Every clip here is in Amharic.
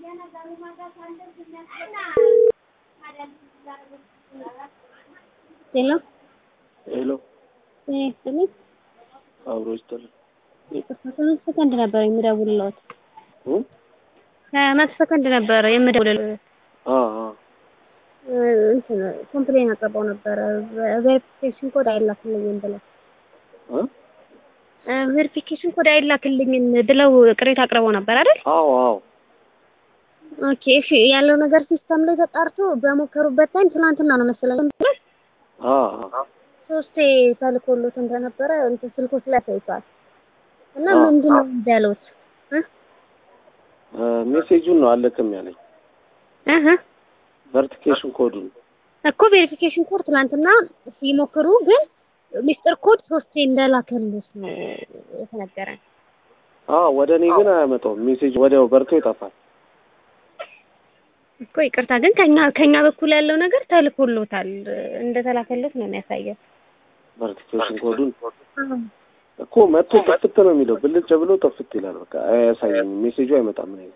ሄሎ ሄሎ ጤና ይስጥልኝ። አብሮ ይስጥልኝ። ይቅርታ ከመቶ ሰከንድ ነበር የምደውልልዎት። እ ከመቶ ሰከንድ ነበር የምደውልልዎት። አ አ እንትን ኮምፕሌን አቅርበው ነበረ ቬሪፊኬሽን ኮድ አይላክልኝም ብለው እ ቬሪፊኬሽን ኮድ አይላክልኝም ብለው ቅሬታ አቅርበው ነበር አይደል? አዎ አዎ ኦኬ እሺ ያለው ነገር ሲስተም ላይ ተጣርቶ በሞከሩበት ታይም ትናንትና ነው መሰለኝ አ አ ሶስቴ ተልኮሎት እንደነበረ እንትን ስልኮች ላይ አሳይቷል። እና አዎ። ምንድን ነው እንዳሉት እ እ ሜሴጁን ነው አለክም ያለኝ እህ ቨርቲኬሽን ኮዱን እኮ ቬሪፊኬሽን ኮድ ትናንትና ሲሞክሩ ግን ሚስጥር ኮድ ሶስቴ እንደላከልሽ ነው የተነገረን። አ ወደ እኔ ግን አያመጣውም። ሜሴጅ ወዲያው በርቶ ይጠፋል። እኮ ይቅርታ ግን ከኛ ከኛ በኩል ያለው ነገር ተልኮሎታል እንደተላከለት ነው የሚያሳየው። ቨርቲኬሽን ኮዱን እኮ መጥቶ ጥፍት ነው የሚለው ብልጭ ብሎ ጥፍት ይላል። በቃ አያሳየኝም። ሜሴጁ አይመጣም። እኔ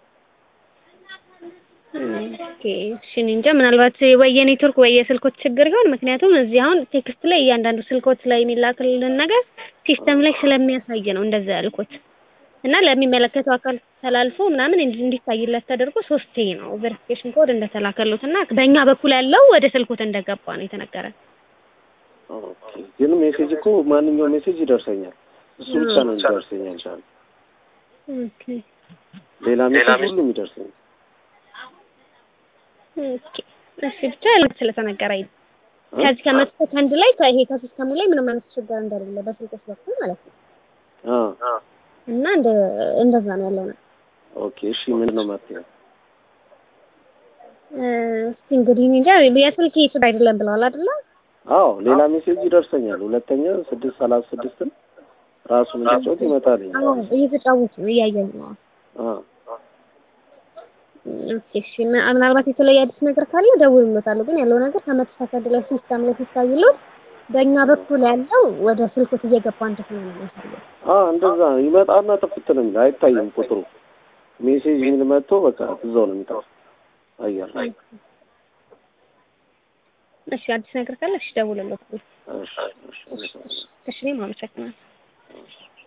ኦኬ እሺ እኔ እንጃ ምናልባት ወይ የኔትወርክ ወይ የስልኮች ችግር ይሆን። ምክንያቱም እዚህ አሁን ቴክስት ላይ እያንዳንዱ ስልኮች ላይ የሚላክልን ነገር ሲስተም ላይ ስለሚያሳይ ነው እንደዛ ያልኩት እና ለሚመለከተው አካል ተላልፎ ምናምን እንዲ- እንዲታይለት ተደርጎ ሶስቴ ነው ቬሪፊኬሽን ኮድ እንደተላከሉት እና በእኛ በኩል ያለው ወደ ስልኮት እንደገባ ነው የተነገረን። ኦኬ። ግን ሜሴጅ እኮ ማንኛውም ሜሴጅ ይደርሰኛል። እሱ ብቻ ነው እንዲደርሰኝ አልቻለም። ኦኬ ሌላ ሜሴጅ ሁሉም ይደርሰኛል። ኦኬ እሺ ብቻ ያለው ስለተነገረኝ ነው። ከዚህ ከመቶ ሰከንድ ላይ ከይሄ ከሲስተሙ ላይ ምንም አይነት ችግር እንደሌለ በስልኮች በኩል ማለት ነው አ እና እንደ እንደዛ ነው ያለው ነው። ኦኬ። እሺ ምንድን ነው መፍትሄው? እስቲ እንግዲህ እኔ እንጃ የስልክ ችግር አይደለም ብለዋል አይደለ? አዎ ሌላ ሜሴጅ ይደርሰኛል። ሁለተኛ ስድስት ሰላሳ ስድስትን ራሱን እንዲጫወት ይመጣልኝ። አዎ እየተጫወቱ ነው እያየን ነው። አ ኦኬ እሺ ምን- ምናልባት የተለየ አዲስ ነገር ካለ እደውልልዎታለሁ። ግን ያለው ነገር ከመቶ ሰከንድ ላይ ሲስተም ላይ ሲታይልዎት በእኛ በኩል ያለው ወደ ስልኮት እየገባ እንደሆነ ነው የሚያሳየው። አ እንደዛ ይመጣና ጥፍት ነው የሚለው አይታይም ቁጥሩ። ሜሴጅ የሚል መጥቶ በቃ እዛው ነው የሚጠፋው አየር ላይ። እሺ አዲስ ነገር ካለ እሺ እደውልልዎታለሁ። እሺ እሺ እሺ እኔም አመሰግናለሁ። እሺ